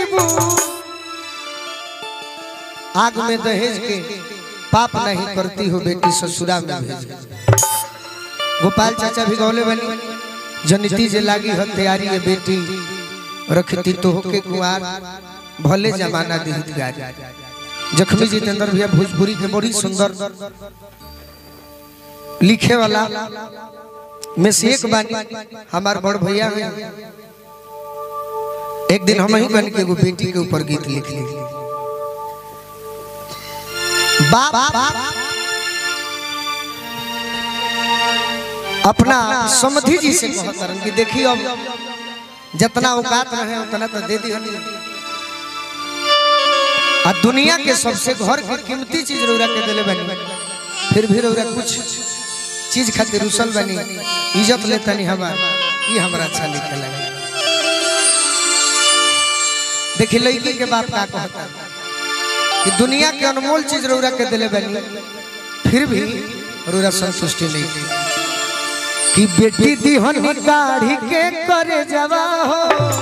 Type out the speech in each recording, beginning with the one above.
जईबू आग में दहेज के पाप नहीं करती हो बेटी ससुरा में भेज गोपाल चाचा भी गौले बनी जनिती जे लागी हो तैयारी है बेटी रखती तो होके कुआर भले जमाना दिहित गारी जखमी जितेंद्र भैया भोजपुरी के बड़ी सुंदर लिखे वाला में से एक बानी हमार बड़ भैया हैं एक दिन हम ही बन के एगो बेटी के ऊपर गीत लिख ली बाप अपना समधि जी से कहत रहन कि देखिए अब जितना औकात रहे उतना तो दे दी आ दुनिया के सबसे घर के कीमती चीज रौरा के दिले बनी फिर भी रौरा कुछ चीज खातिर रुसल बनी इज्जत लेतनी हमार ये हमरा अच्छा लिखे लगे देखिए लड़की के बाप का कहता कि दुनिया के अनमोल चीज रौरा के दिले बनी फिर भी रौरा संतुष्टि नहीं की कि बेटी दिहन काढ़ी के करे जवा हो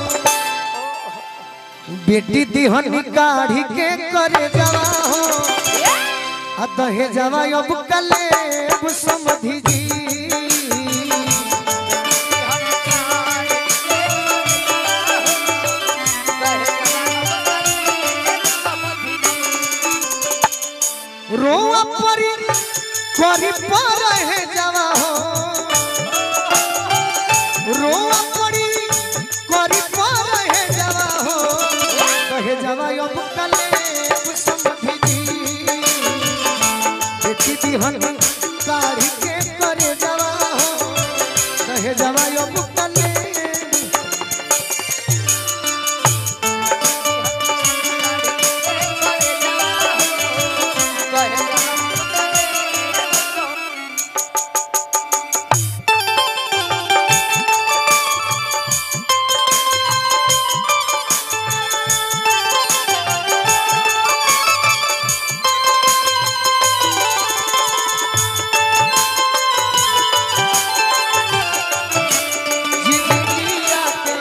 बेटी दिहन काढ़ी के करे जवा हो आ दहे जवा अब कले अब समधि जी रोआ परी करी पर है जवा हो रोआ परी करी पर है जवा हो कहे जवा अब कले अब समझी जी बेटी दिहन काढ़ी के करे जवा हो कहे जवा अब कले जिंदगिया के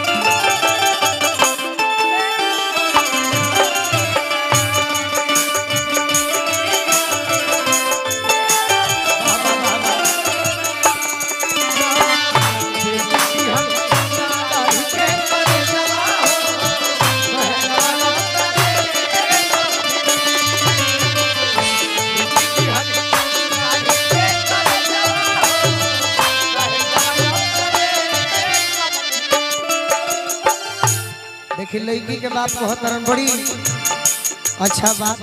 देखिए लड़की के बाप को हतरन बड़ी अच्छा बात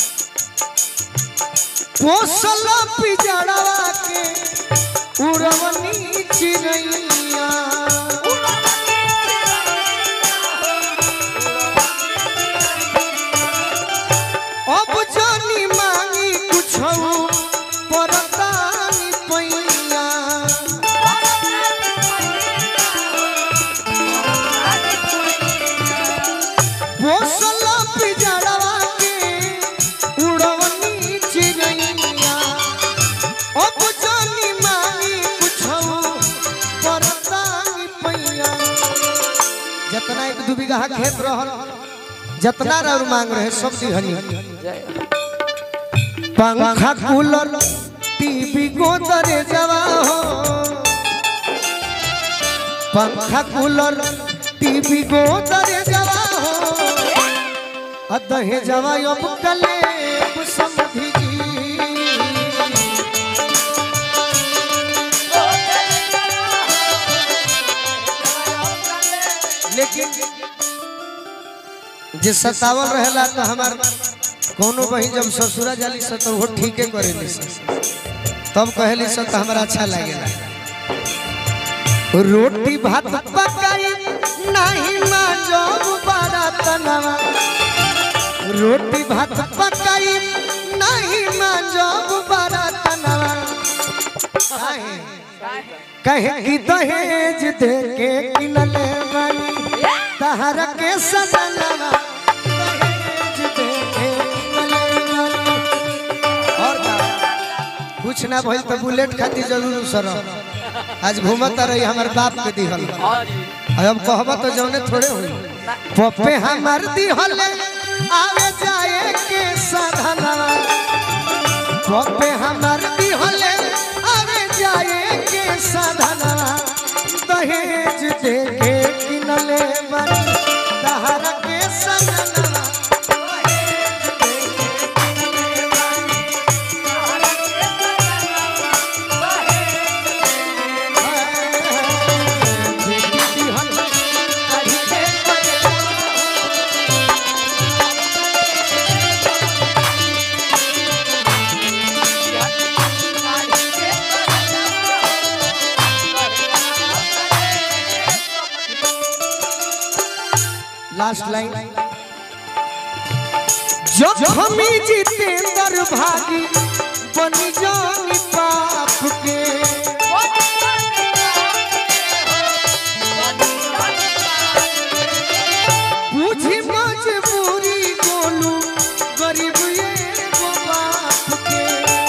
पोसल पिजड़वा के उड़वनी चिड़ैया अब जानी मांगी कुछ परतानी पैया पोसल पिजड़वा के उड़वनी चिड़ैया अब जानी मांगी कुछो परतानी पैया जितना एक दू बीघा खेत रहल जितना रौर मांग रहे सब दिहनी पंखा कूलर टीवी गोदरे जवा हो पंखा कूलर टीवी गोदरे जवा हो अदहे जवा अब कले समझी जी लेकिन जे सतावल रहेला तो हमार कोनो बहिन जब ससुरा जाली से तो वो ठीके करेली से तब कहेली से तो हमरा अच्छा लागेला रोटी भात पकाई नहीं मां जब बड़ा तनवा रोटी भात पकाई नहीं मां जब बड़ा तनवा काहे कहे कि दहेज दे के किनले बानी तहरा के सजनवा दहेज दे के किनले बानी। और का कुछ ना भइल तो बुलेट खातिर जरूर सर आज घूमत रही हमार बाप के दिहल हाँ जी अब कहबा तो जौने थोड़े होई पप्पे हमर दिहले आवे जाए के साधना पप्पे हमर दिहले आवे जाए के साधना दहेज दे के किनले बनी दहर के सनना लास्ट लाइन जब हमी जितेंद्र भागी बनी जानी पाप के बुझी मजबूरी गोलू गरीब एगो बाप के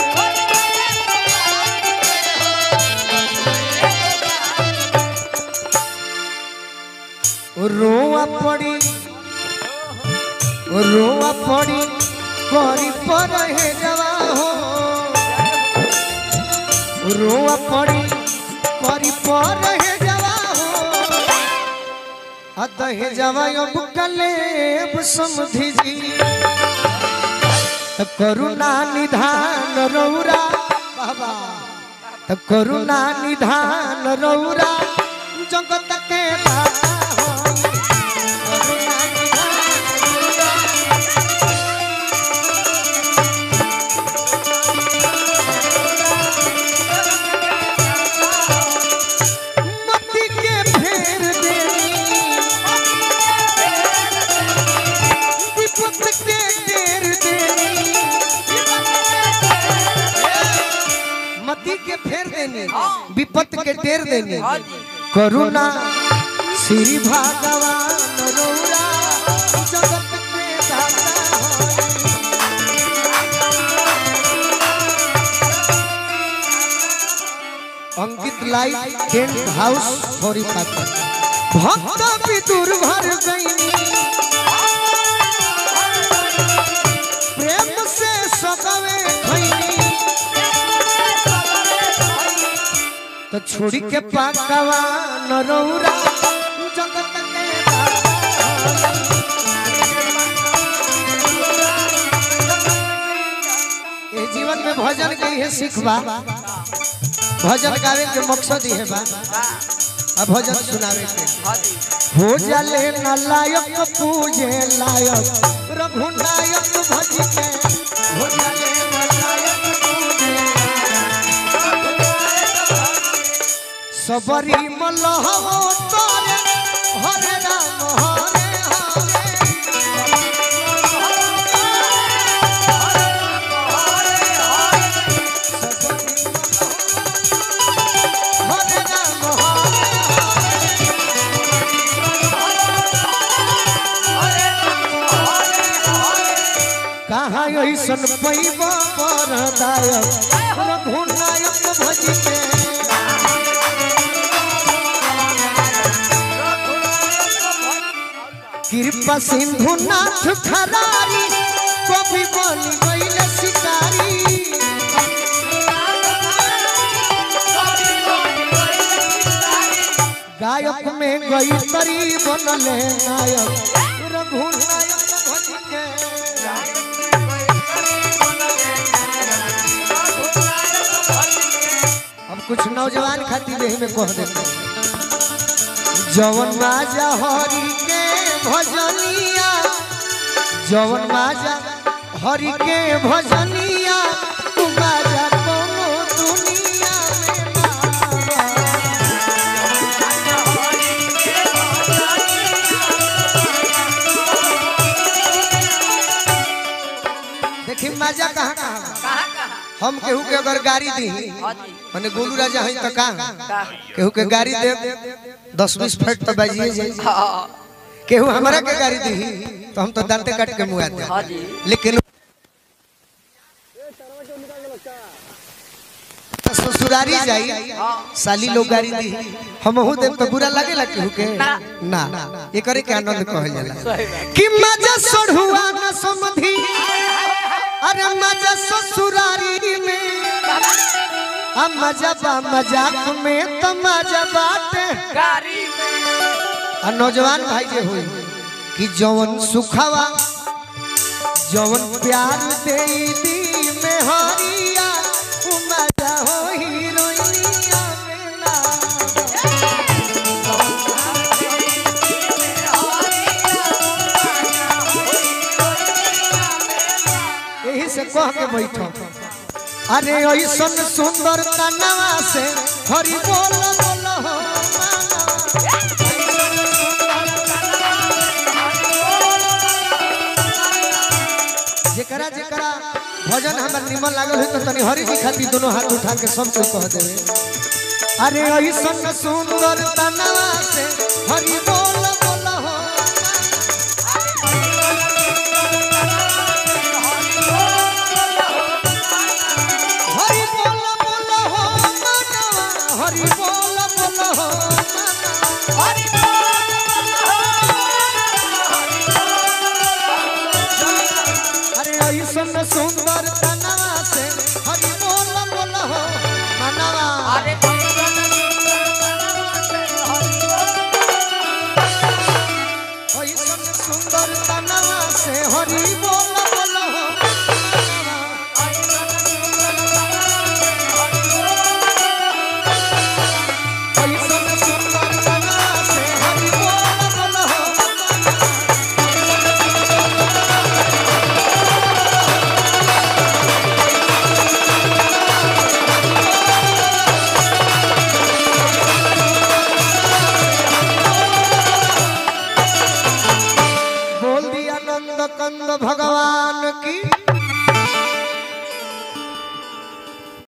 रोआ पड़ी रोआ पड़ी करी पर हे जवा हो रोआ पड़ी करी पर हे जवा हो अत हे जवा अब कलेब समझी जी त करुणा निधान रौरा बाबा त करुणा निधान रौरा जगत के दाता होई। करुणा निधान मती के फेर देनी विपत के टेर देनी मती के फेर देनी विपत के टेर देनी करुणा श्री भगवान रौरा जगत के दाता होई। अंकित लाइट टेंट हाउस थोड़ी पाकर भक्त विदुर भर गईनी प्रेम से सगवे खैनी तो छोड़ी के पाकवा नरौरा जगत के दाता होई। ए जीवन में भजन के है सिखबा भजन गावे के मकसद ही है बा अब भजन सुनावे के हो जाले न लायक पूजे लायक रघुनायक भज के हो जाले न लायक पूजे सबरी मलहव तोरे हरे राम हरे हरे हरे राम हरे कहाँ ऐसन पैब परदायक रघुनायक भज के कृपा सिंधु नाथ खरारी कभी बन गईल शिकारी गायक में गई तरी बनले नायक रघुनायक भज के अब कुछ नौजवान खातिर यही में कह देते जवन राजा हरि के भजनिया जवन राजा हरि के भजनिया तू राजा कोनो दुनिया में ना बा। देखी मजा कहाँ कहाँ बा? हम केहू के अगर गाड़ी दी माने गोलू राजा है तो कहाँ केहू के गाड़ी दे दस बीस फट तो बजिए जाए केहू हमारा के गाड़ी दी तो हम तो दांते काट के मुआ दे लेकिन ससुर ससुरारी जाई साली लोग गाड़ी दी हमहू देव तो बुरा लागेला केहू के ना एकरे के आनंद कहल जाला कि मजा सोढ़ुआ न समधी अरे मजा ससुरारी में आ मजा बा मजाक में तो मजा बाटे गाड़ी में आ नौजवान भाई जे होई कि जवन सुखावा जवन प्यार दे दी में हरिया उ मजा हो हीरोइनिया में ना यही से कह के बैठो अरे ऐसन सुंदर तनवा से हरि बोल बोल हो मानवा। जेकरा जेकरा भजन हमर निमन लागल है तो तनी हरि जी खातिर दोनों हाथ उठा के सब कोई कह देवे अरे ऐसन सुंदर तनवा से हरि बोल बोल हो हरि बोल बोल हो मनवा हरि बोल बोल हो मनवा अरे ऐसन सुंदर तनवा से हरि बोल बोल हो मनवा अरे ऐसन सुंदर तनवा से हरि बोल बोल हो ऐसन सुंदर तनवा से हरि बोल बोल हो बोल दिया नंद कंद भगवान की